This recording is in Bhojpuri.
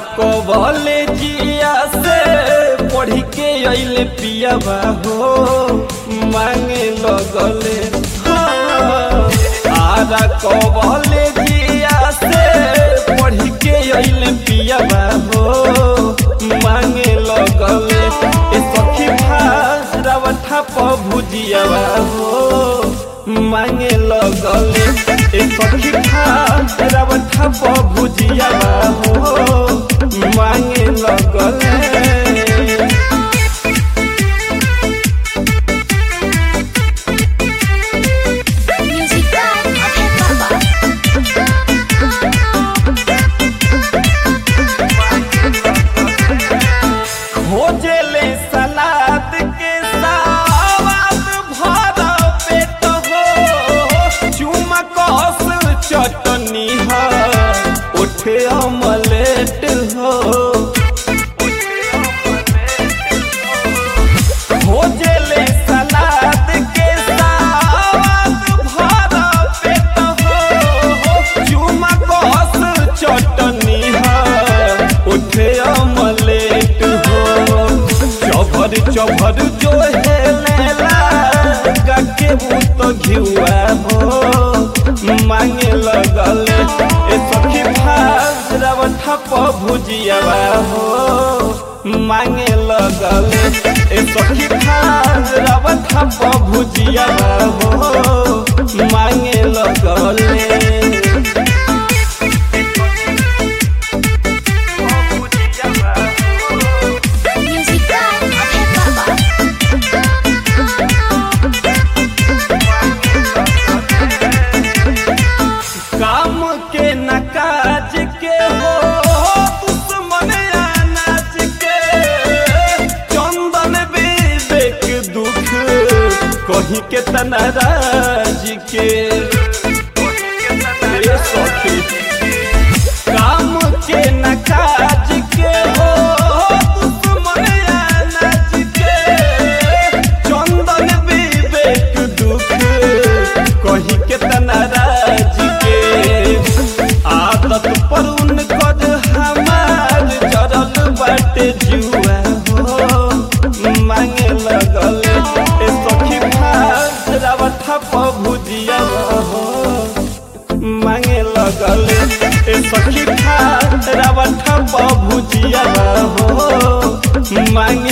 कॉलेजिया से पढ़ के अइले पियाबा हो मांगे लगले हाँ। आरा कॉलेजिया से पढ़ के अइले पियाबा हो मांगे लगले ए सखी भारावठा प भुजियाबा हो मांगे लगले ए सखी भारावठा प भुजियाबा हो मांगे लगले Music by Abhay Baba. खोजले सलाद के सावाद भरा पेट हो चुमा कस चटनी है उठे अमलेट हो खोजले सलाद के सावाद भरा पेट हो चुमा कस चटनी है उठे अमलेट हो चभर चभर जो है लेला गके भूत घिउआ हो मांगे लगल ए सखी भाजरव ठप भुजियावा हो मांगे लगल ए सखी भाजरव ठप भुजियावा हो मांगे लगले Music by Abhay Baba. काम के न काज के हो दुश्मन अनाज के चंदन विवेक दुख कहीं के तनाराज के ए सखी काम के न काज के हो दुश्मन अनाज के चंदन विवेक दुख कही के तनाराज के आदत पर उनकर हमार जरल बाटे जुआ हो मांगे लगल ए सखी भात ठप भुजिया हो मांगे लगल ए सखी भात ठप भुजिया हो मांगे